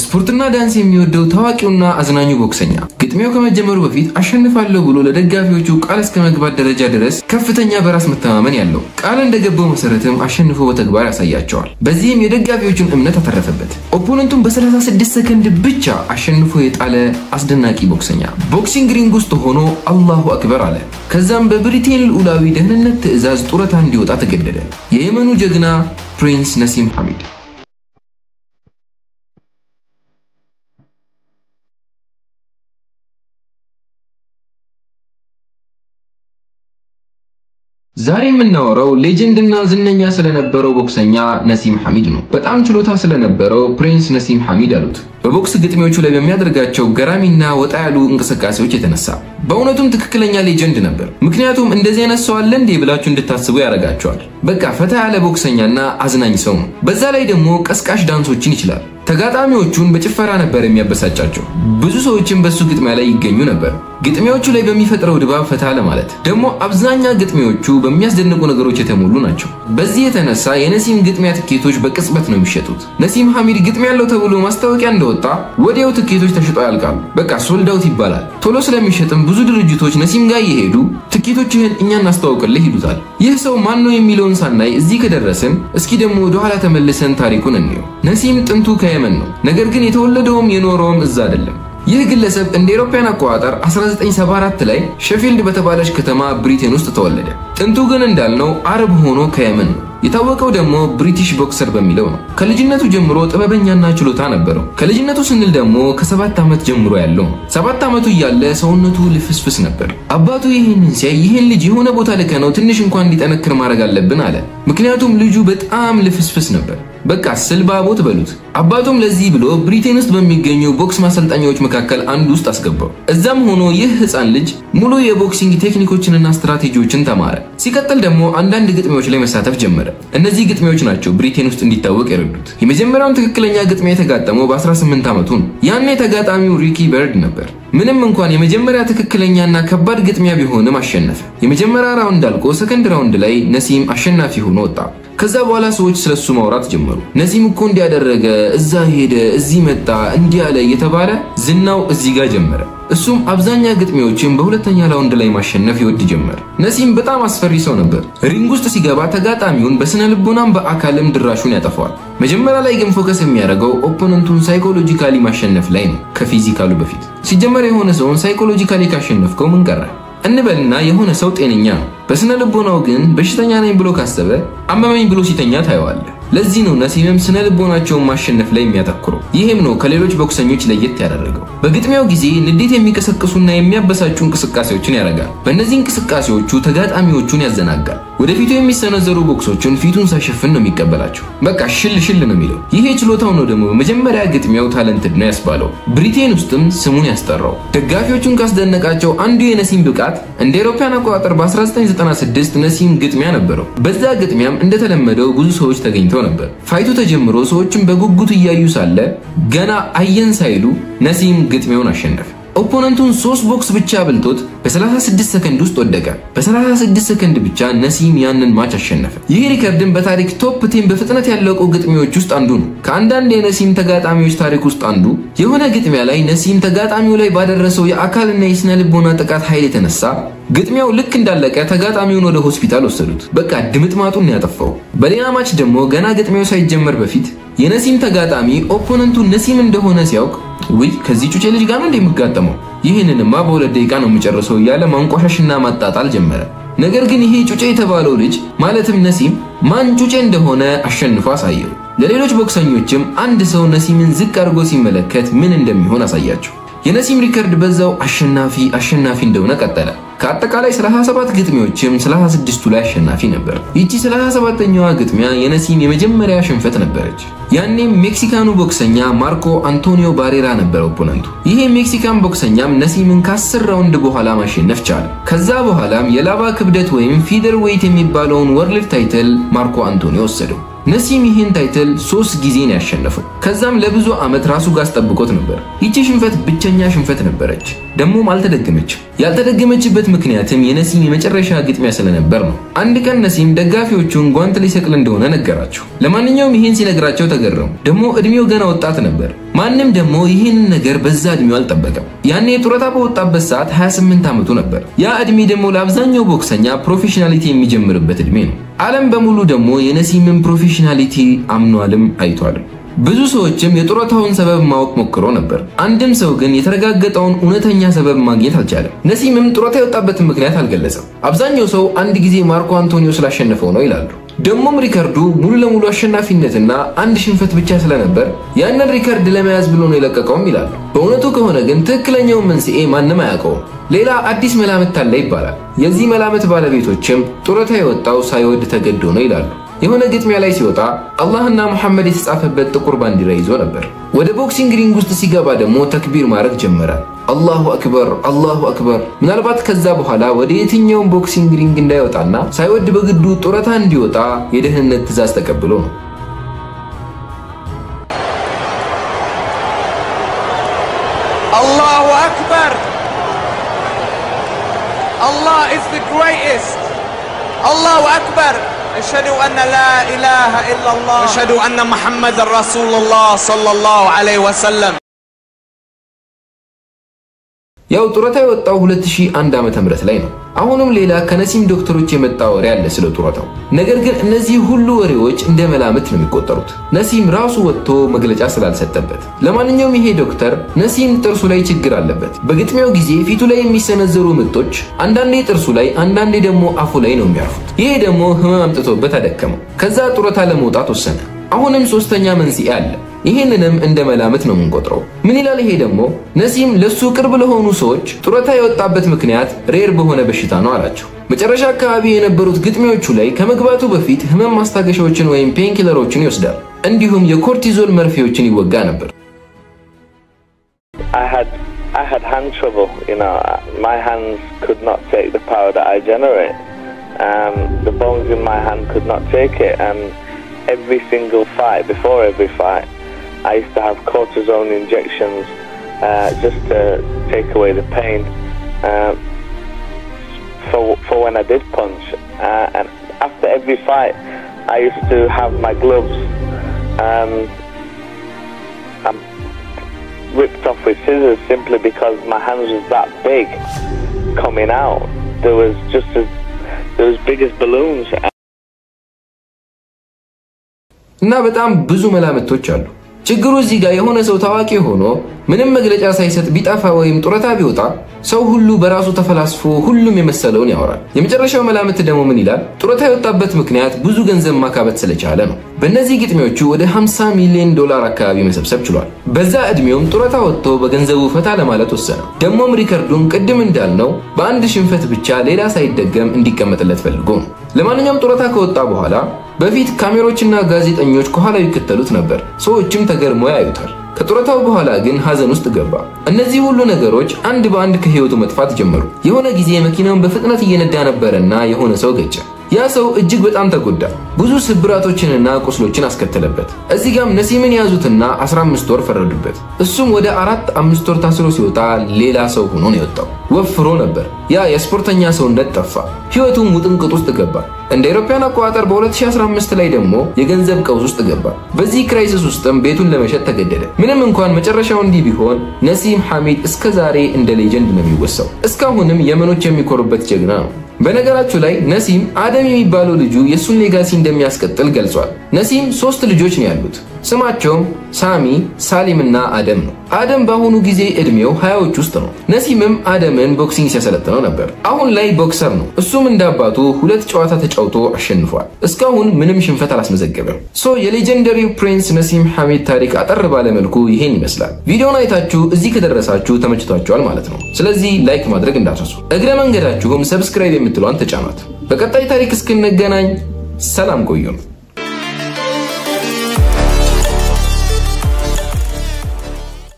ስፖርትና ዳንስ የሚወደው ታዋቂውና አዝናኙ ቦክሰኛ ግጥሚያው ከመጀመሩ በፊት አሸንፋለሁ ብሎ ለደጋፊዎቹ ቃል እስከ መግባት ደረጃ ድረስ ከፍተኛ በራስ መተማመን ያለው ቃል እንደገባው መሰረትም አሸንፎ በተግባር ያሳያቸዋል። በዚህም የደጋፊዎቹን እምነት አተረፈበት። ኦፖነንቱን በ36 ሰከንድ ብቻ አሸንፎ የጣለ አስደናቂ ቦክሰኛ ቦክሲንግ ሪንግ ውስጥ ሆኖ አላሁ አክበር አለ። ከዛም በብሪቴን ልዑላዊ ደህንነት ትዕዛዝ ጡረታ እንዲወጣ ተገደደ። የየመኑ ጀግና ፕሪንስ ነሲም ሐሚድ ዛሬ የምናወራው ሌጀንድና ዝነኛ ስለነበረው ቦክሰኛ ነሲም ሐሚድ ነው። በጣም ችሎታ ስለነበረው ፕሪንስ ነሲም ሐሚድ አሉት። በቦክስ ግጥሚያዎቹ ላይ በሚያደርጋቸው ገራሚና ወጣ ያሉ እንቅስቃሴዎች የተነሳ በእውነቱም ትክክለኛ ሌጀንድ ነበር። ምክንያቱም እንደዚህ አይነት ሰው አለ እንዴ ብላችሁ እንድታስቡ ያደርጋቸዋል። በቃ ፈታ ያለ ቦክሰኛና አዝናኝ ሰው ነው። በዛ ላይ ደግሞ ቀስቃሽ ዳንሶችን ይችላል። ተጋጣሚዎቹን በጭፈራ ነበር የሚያበሳጫቸው። ብዙ ሰዎችን በሱ ግጥሚያ ላይ ይገኙ ነበር። ግጥሚያዎቹ ላይ በሚፈጥረው ድባብ ፈታ ለማለት ደግሞ አብዛኛ ግጥሚያዎቹ በሚያስደንቁ ነገሮች የተሞሉ ናቸው። በዚህ የተነሳ የነሲም ግጥሚያ ትኬቶች በቅጽበት ነው የሚሸጡት። ነሲም ሐሚድ ግጥሚያ ያለው ተብሎ ማስታወቂያ እንደወጣ ወዲያው ትኬቶች ተሽጠው ያልቃሉ። በቃ ሶልዳውት ይባላል። ቶሎ ስለሚሸጥም ብዙ ድርጅቶች ነሲም ጋር እየሄዱ ትኬቶችህን እኛ እናስተዋውቅልህ ይሉታል። ይህ ሰው ማን ነው የሚለውን ሳናይ እዚህ ከደረስን እስኪ ደግሞ ወደኋላ ተመልሰን ታሪኩን እንየው። ነሲም ጥንቱ ከየመን ነው። ነገር ግን የተወለደውም የኖረውም እዛ አይደለም። ይህ ግለሰብ እንደ አውሮፓውያን አቆጣጠር 1974 ላይ ሼፊልድ በተባለች ከተማ ብሪቴን ውስጥ ተወለደ። ጥንቱ ግን እንዳልነው አረብ ሆኖ ከየመን ነው። የታወቀው ደግሞ ብሪቲሽ ቦክሰር በሚለው ነው። ከልጅነቱ ጀምሮ ጥበበኛና ችሎታ ነበረው። ከልጅነቱ ስንል ደግሞ ከሰባት ዓመት ጀምሮ ያለው ነው። ሰባት ዓመቱ እያለ ሰውነቱ ልፍስፍስ ነበር። አባቱ ይህንን ሲያይ ይህን ልጅ የሆነ ቦታ ልከነው ትንሽ እንኳን እንዲጠነክር ማድረግ አለብን አለ። ምክንያቱም ልጁ በጣም ልፍስፍስ ነበር። በቃ ስልባቦት በሉት። አባቱም ለዚህ ብሎ ብሪቴን ውስጥ በሚገኙ ቦክስ ማሰልጠኛዎች መካከል አንዱ ውስጥ አስገባው። እዛም ሆኖ ይህ ህፃን ልጅ ሙሉ የቦክሲንግ ቴክኒኮችንና ስትራቴጂዎችን ተማረ። ሲቀጥል ደግሞ አንዳንድ ግጥሚያዎች ላይ መሳተፍ ጀመረ። እነዚህ ግጥሚያዎች ናቸው ብሪቴን ውስጥ እንዲታወቅ የረዱት። የመጀመሪያውን ትክክለኛ ግጥሚያ የተጋጠመው በ18 ዓመቱ ነው። ያኔ ተጋጣሚው ሪኪ በርድ ነበር። ምንም እንኳን የመጀመሪያ ትክክለኛና ከባድ ግጥሚያ ቢሆንም አሸነፈ። የመጀመሪያ ራውንድ አልቆ ሰከንድ ራውንድ ላይ ነሲም አሸናፊ ሆኖ ወጣ። ከዛ በኋላ ሰዎች ስለሱ ማውራት ጀመሩ። ነሲም እኮ እንዲያደረገ፣ እዛ ሄደ፣ እዚህ መጣ፣ እንዲህ አለ እየተባለ ዝናው እዚህ ጋር ጀመረ። እሱም አብዛኛ ግጥሚያዎችን በሁለተኛ ራውንድ ላይ ማሸነፍ ይወድ ጀመር። ነሲም በጣም አስፈሪ ሰው ነበር። ሪንግ ውስጥ ሲገባ ተጋጣሚውን በስነ ልቦናም በአካልም ድራሹን ያጠፋዋል። መጀመሪያ ላይ ግን ፎከስ የሚያደርገው ኦፖነንቱን ሳይኮሎጂካሊ ማሸነፍ ላይ ነው ከፊዚካሉ በፊት። ሲጀመር የሆነ ሰውን ሳይኮሎጂካሊ ካሸነፍከው ምን ቀረ እንበልና የሆነ ሰው ጤነኛ ነው። በስነ ልቦናው ግን በሽተኛ ነኝ ብሎ ካሰበ አመመኝ ብሎ ሲተኛ ታየዋለህ። ለዚህ ነው ነሲምም ስነ ልቦናቸውን ማሸነፍ ላይ የሚያተኩረው። ይህም ነው ከሌሎች ቦክሰኞች ለየት ያደረገው። በግጥሚያው ጊዜ ንዴት የሚቀሰቅሱና የሚያበሳጩ እንቅስቃሴዎችን ያደርጋል። በእነዚህ እንቅስቃሴዎቹ ተጋጣሚዎቹን ያዘናጋል። ወደፊቱ የሚሰነዘሩ ቦክሶችን ፊቱን ሳይሸፍን ነው የሚቀበላቸው። በቃ ሽል ሽል ነው የሚለው። ይሄ ችሎታው ነው ደግሞ በመጀመሪያ ግጥሚያው ታለንትድ ነው ያስባለው። ብሪቴን ውስጥም ስሙን ያስጠራው። ደጋፊዎቹን ካስደነቃቸው አንዱ የነሲም ብቃት እንደ አውሮፓውያን አቆጣጠር በ1996 ነሲም ግጥሚያ ነበረው። በዛ ግጥሚያም እንደተለመደው ብዙ ሰዎች ተገኝተው ነበር። ፋይቱ ተጀምሮ ሰዎችን በጉጉት እያዩ ሳለ ገና አየን ሳይሉ ነሲም ግጥሚያውን አሸነፈ። ኦፖነንቱን ሶስት ቦክስ ብቻ አብልጦት በ36 ሰከንድ ውስጥ ወደቀ። በ36 ሰከንድ ብቻ ነሲም ያንን ማች አሸነፈ። ይህ ሪከርድን በታሪክ ቶፕ ቴን በፍጥነት ያለቁ ግጥሚያዎች ውስጥ አንዱ ነው። ከአንዳንድ የነሲም ተጋጣሚዎች ታሪክ ውስጥ አንዱ የሆነ ግጥሚያ ላይ ነሲም ተጋጣሚው ላይ ባደረሰው የአካልና የስነ ልቦና ጥቃት ኃይል የተነሳ ግጥሚያው ልክ እንዳለቀ ተጋጣሚውን ወደ ሆስፒታል ወሰዱት። በቃ ድምጥማጡን ያጠፋው። በሌላ ማች ደግሞ ገና ግጥሚያው ሳይጀመር በፊት የነሲም ተጋጣሚ ኦፖነንቱ ነሲም እንደሆነ ሲያውቅ ውይ ከዚህ ጩጬ ልጅ ጋር ነው እንደሚጋጠመው ይህንንማ በሁለት ደቂቃ ነው የሚጨርሰው እያለ ማንቋሻሽና ማጣጣል ጀመረ። ነገር ግን ይሄ ጩጬ የተባለው ልጅ ማለትም ነሲም ማን ጩጬ እንደሆነ አሸንፎ አሳየው። ለሌሎች ቦክሰኞችም አንድ ሰው ነሲምን ዝቅ አድርጎ ሲመለከት ምን እንደሚሆን አሳያቸው። የነሲም ሪከርድ በዛው አሸናፊ አሸናፊ እንደሆነ ቀጠለ። ከአጠቃላይ 37 ግጥሚያዎችም 36ቱ ላይ አሸናፊ ነበር። ይቺ 37ኛዋ ግጥሚያ የነሲም የመጀመሪያ ሽንፈት ነበረች። ያኔም ሜክሲካኑ ቦክሰኛ ማርኮ አንቶኒዮ ባሬራ ነበር ኦፖነንቱ። ይሄ ሜክሲካን ቦክሰኛም ነሲምን ከ10 ራውንድ በኋላ ማሸነፍ ቻለ። ከዛ በኋላም የላባ ክብደት ወይም ፊደር ዌይት የሚባለውን ወርልድ ታይትል ማርኮ አንቶኒዮ ወሰደው። ነሲም ይህን ታይትል ሶስት ጊዜ ነው ያሸነፈው። ከዛም ለብዙ ዓመት ራሱ ጋር አስጠብቆት ነበር። ይቺ ሽንፈት ብቸኛ ሽንፈት ነበረች፣ ደግሞም አልተደገመችም። ያልተደገመችበት ምክንያትም የነሲም የመጨረሻ ግጥሚያ ስለነበር ነው። አንድ ቀን ነሲም ደጋፊዎቹን ጓንት ሊሰቅል እንደሆነ ነገራቸው። ለማንኛውም ይህን ሲነግራቸው ተገረሙ። ደግሞ እድሜው ገና ወጣት ነበር። ማንም ደግሞ ይህንን ነገር በዛ እድሜው አልጠበቀም። ያኔ ጡረታ በወጣበት ሰዓት 28 ዓመቱ ነበር። ያ እድሜ ደግሞ ለአብዛኛው ቦክሰኛ ፕሮፌሽናሊቲ የሚጀምርበት እድሜ ነው። ዓለም በሙሉ ደግሞ የነሲምን ፕሮፌሽናሊቲ አምኗልም አይቷልም። ብዙ ሰዎችም የጡረታውን ሰበብ ማወቅ ሞክሮ ነበር። አንድም ሰው ግን የተረጋገጠውን እውነተኛ ሰበብ ማግኘት አልቻለም። ነሲምም ጡረታ የወጣበትን ምክንያት አልገለጸም። አብዛኛው ሰው አንድ ጊዜ ማርኮ አንቶኒዮ ስላሸነፈው ነው ይላሉ። ደግሞም ሪከርዱ ሙሉ ለሙሉ አሸናፊነትና አንድ ሽንፈት ብቻ ስለነበር ያንን ሪከርድ ለመያዝ ብሎ ነው የለቀቀውም ይላሉ። በእውነቱ ከሆነ ግን ትክክለኛውን መንስኤ ማንም አያውቀውም። ሌላ አዲስ መላምት አለ ይባላል። የዚህ መላምት ባለቤቶችም ጡረታ የወጣው ሳይወድ ተገዶ ነው ይላሉ። የሆነ ግጥሚያ ላይ ሲወጣ አላህና ሙሐመድ የተጻፈበት ጥቁር ባንዲራ ይዞ ነበር። ወደ ቦክሲንግ ሪንግ ውስጥ ሲገባ ደግሞ ተክቢር ማድረግ ጀመረ። አላሁ አክበር፣ አላሁ አክበር። ምናልባት ከዛ በኋላ ወደ የትኛውም ቦክሲንግ ሪንግ እንዳይወጣና ሳይወድ በግዱ ጡረታ እንዲወጣ የደህንነት ትዕዛዝ ተቀብሎ ነው። Allahu Akbar. Allah is the greatest. Allahu Akbar. أشهد أن لا إله إلا الله أشهد أن محمد رسول الله صلى الله عليه وسلم ያው ጡረታ የወጣው 2001 ዓመተ ምህረት ላይ ነው። አሁንም ሌላ ከነሲም ዶክተሮች የመጣ ወሬ አለ ስለ ጡረታው። ነገር ግን እነዚህ ሁሉ ወሬዎች እንደ መላምት ነው የሚቆጠሩት ነሲም ራሱ ወጥቶ መግለጫ ስላልሰጠበት። ለማንኛውም ይሄ ዶክተር ነሲም ጥርሱ ላይ ችግር አለበት። በግጥሚያው ጊዜ ፊቱ ላይ የሚሰነዘሩ ምቶች አንዳንዴ ጥርሱ ላይ፣ አንዳንዴ ደግሞ አፉ ላይ ነው የሚያርፉት። ይሄ ደግሞ ህመም አምጥቶበት አደከመው። ከዛ ጡረታ ለመውጣት ወሰነ። አሁንም ሶስተኛ መንስኤ አለ። ይህንንም እንደ መላምት ነው የምንቆጥረው። ምን ይላል ይሄ ደግሞ? ነሲም ለሱ ቅርብ ለሆኑ ሰዎች ጡረታ የወጣበት ምክንያት ሬር በሆነ በሽታ ነው አላቸው። መጨረሻ አካባቢ የነበሩት ግጥሚያዎቹ ላይ ከመግባቱ በፊት ህመም ማስታገሻዎችን ወይም ፔንኪለሮችን ይወስዳል። እንዲሁም የኮርቲዞል መርፌዎችን ይወጋ ነበር። I had I had hand trouble. You know, my hands could not take the power that I generate. Um, the bones in my hand could not take it, and every single fight, before every fight, I used to have cortisone injections uh, just to take away the pain uh, for for when I did punch. Uh, and after every fight, I used to have my gloves. Um, I'm ripped off with scissors simply because my hands was that big coming out. There was just as there was big as balloons. እና በጣም ብዙ መላምቶች አሉ። ችግሩ እዚህ ጋር የሆነ ሰው ታዋቂ ሆኖ ምንም መግለጫ ሳይሰጥ ቢጠፋ ወይም ጡረታ ቢወጣ ሰው ሁሉ በራሱ ተፈላስፎ ሁሉም የመሰለውን ያወራል። የመጨረሻው መላምት ደግሞ ምን ይላል? ጡረታ የወጣበት ምክንያት ብዙ ገንዘብ ማካበት ስለቻለ ነው። በእነዚህ ግጥሚያዎቹ ወደ 50 ሚሊዮን ዶላር አካባቢ መሰብሰብ ችሏል። በዛ ዕድሜውም ጡረታ ወጥቶ በገንዘቡ ፈታ ለማለት ወሰነ። ደግሞም ሪከርዱን ቅድም እንዳልነው በአንድ ሽንፈት ብቻ ሌላ ሳይደገም እንዲቀመጥለት ፈልጎ ነው። ለማንኛውም ጡረታ ከወጣ በኋላ በፊት ካሜሮችና ጋዜጠኞች ከኋላው ይከተሉት ነበር። ሰዎችም ተገርመው ያዩታል። ከጡረታው በኋላ ግን ሀዘን ውስጥ ገባ። እነዚህ ሁሉ ነገሮች አንድ በአንድ ከህይወቱ መጥፋት ጀመሩ። የሆነ ጊዜ መኪናውን በፍጥነት እየነዳ ነበረና የሆነ ሰው ገጨ። ያ ሰው እጅግ በጣም ተጎዳ። ብዙ ስብራቶችንና ቁስሎችን አስከተለበት። እዚህ ጋም ነሲምን ያዙትና 15 ወር ፈረዱበት። እሱም ወደ አራት አምስት ወር ታስሮ ሲወጣ ሌላ ሰው ሆኖ ነው የወጣው። ወፍሮ ነበር። ያ የስፖርተኛ ሰውነት ጠፋ። ህይወቱም ውጥንቅጥ ውስጥ ገባ። እንደ አውሮፓውያን አቆጣጠር በ2015 ላይ ደግሞ የገንዘብ ቀውስ ውስጥ ገባ። በዚህ ክራይሲስ ውስጥም ቤቱን ለመሸጥ ተገደደ። ምንም እንኳን መጨረሻው እንዲህ ቢሆን ነሲም ሐሚድ እስከ ዛሬ እንደ ሌጀንድ ነው የሚወሳው። እስካሁንም የመኖች የሚኮሩበት ጀግና ነው። በነገራችሁ ላይ ነሲም አደም የሚባለው ልጁ የእሱን ሌጋሲ እንደሚያስቀጥል ገልጿል። ነሲም ሶስት ልጆች ነው ያሉት። ስማቸውም ሳሚ፣ ሳሊም እና አደም ነው። አደም በአሁኑ ጊዜ እድሜው ሀያዎች ውስጥ ነው። ነሲምም አደምን ቦክሲንግ ሲያሰለጥነው ነበር። አሁን ላይ ቦክሰር ነው። እሱም እንደ አባቱ ሁለት ጨዋታ ተጫውቶ አሸንፏል። እስካሁን ምንም ሽንፈት አላስመዘገበም። ሶ የሌጀንደሪው ፕሪንስ ነሲም ሐሚድ ታሪክ አጠር ባለመልኩ ይሄን ይመስላል። ቪዲዮን አይታችሁ እዚህ ከደረሳችሁ ተመችቷችኋል ማለት ነው። ስለዚህ ላይክ ማድረግ እንዳትረሱ። እግረ መንገዳችሁም ሰብስክራይብ የምትለዋን ተጫኗት። በቀጣይ ታሪክ እስክንገናኝ ሰላም ቆዩን።